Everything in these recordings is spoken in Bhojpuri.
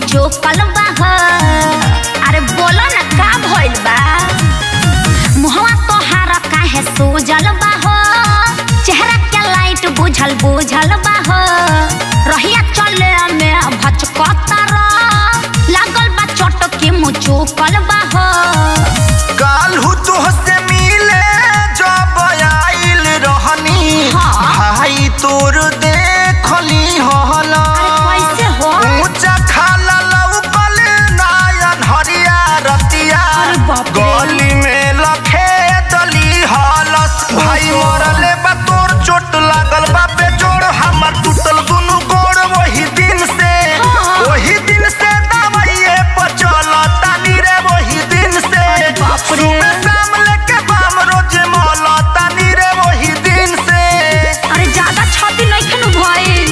मुचुकल बा हो अरे बोलो ना का भइल बा मुहवा तोहार काहे सूजल बा हो चेहरा के लाइट बुझल बुझल बा हो रहिया चले में भचकतर लागल बा चोट के मुचुकल बा हो काल्हू तोहसे मिले जब आइल रहनी हाँ। भाई तोर देखली हला अरे कैसे हो ऊंचा खाला लौकल नायन हरिया रतिया अरे बाप रे। गली में लखे दली हलस भाई मरले बा तोर चोट लागल बा बेजोड़ हमर टूटल दुनु गोड़ वही दिन से हाँ। वही दिन से दवाइए पर चलतानी रे वही दिन से अरे बाप रे। सुबह शाम लेके बाम रोज मलतानी रे वही दिन से अरे ज्यादा छाती नहीं खनु भइल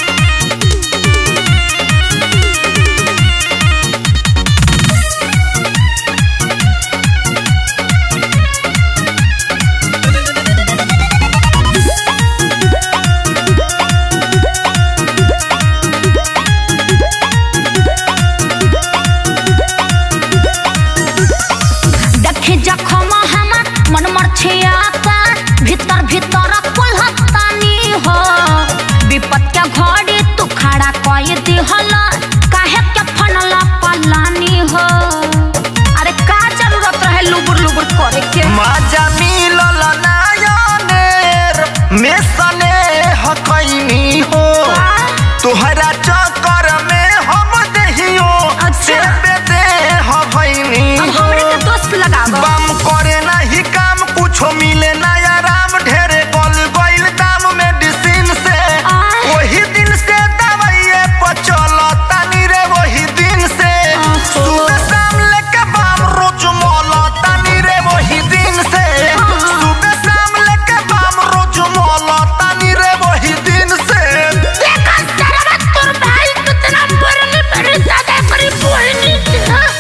देखे जखम हमर मन मर छियाता भीतर भीतर कुल्हतानी हो विपत के घड़ी तू खड़ा कई दिहल काहे के फनल पलानी हो अरे का जरूरत रहे लुबुर लुबुर करे के मजा मिलल नायनेर में सने हकैनी हो तोहरा चक्कर में हम दहियो अच्छा। से बेदे हवैनी अब हो हमरे के दोस्त लगावा बम करे नहीं काम कुछो मिले ना आराम ढेरे गल गइल दाम मेडिसिन से आ। वही दिन से दवाइए पर चलतानी रे वही दिन से ओहो। सुबह शाम लेके बाम रोज मलतानी रे वही दिन से सुबह शाम लेके बाम रोज मलतानी रे वही दिन से देखा सरवा तोर भाई कितना बरने बड़े दादा करी बोलनी के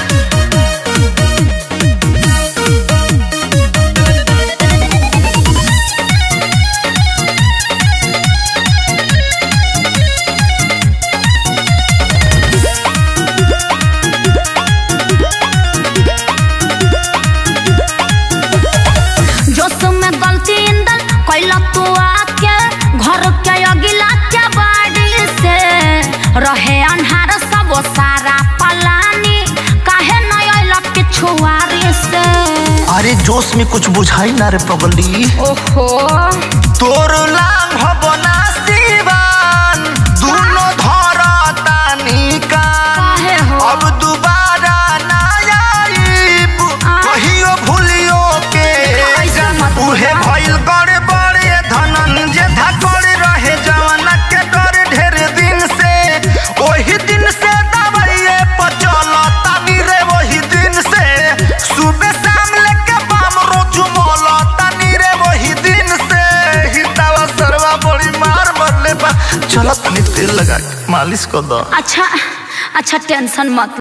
जोश में गलती इंदल कैला तू आके घर के अगिला के बाड़ी से रहे अन्हार सब सारा पलानी काहे न अइला पिछुआरी से अरे जोश में कुछ बुझाई ना रे पगली ओहो तोर लांग हबना सिवान दुनो धरतानी कान काहे हो अब दोबारा ना आईब आ? कहियो भूलियो के ऐसे मत उहे बोला। भइल गड़े बड़े धनन जे धकड़ रहे जवान के डर ढेर दिन से वही दिन से दवाइए पर चलतानी रे वही दिन से सुबह शाम लेके बाम रोज मलतानी रे वही दिन से हितावा सरवा बड़ी मार मरले बा चलत तनी तेल लगा के मालिश कर दो अच्छा अच्छा टेंशन मत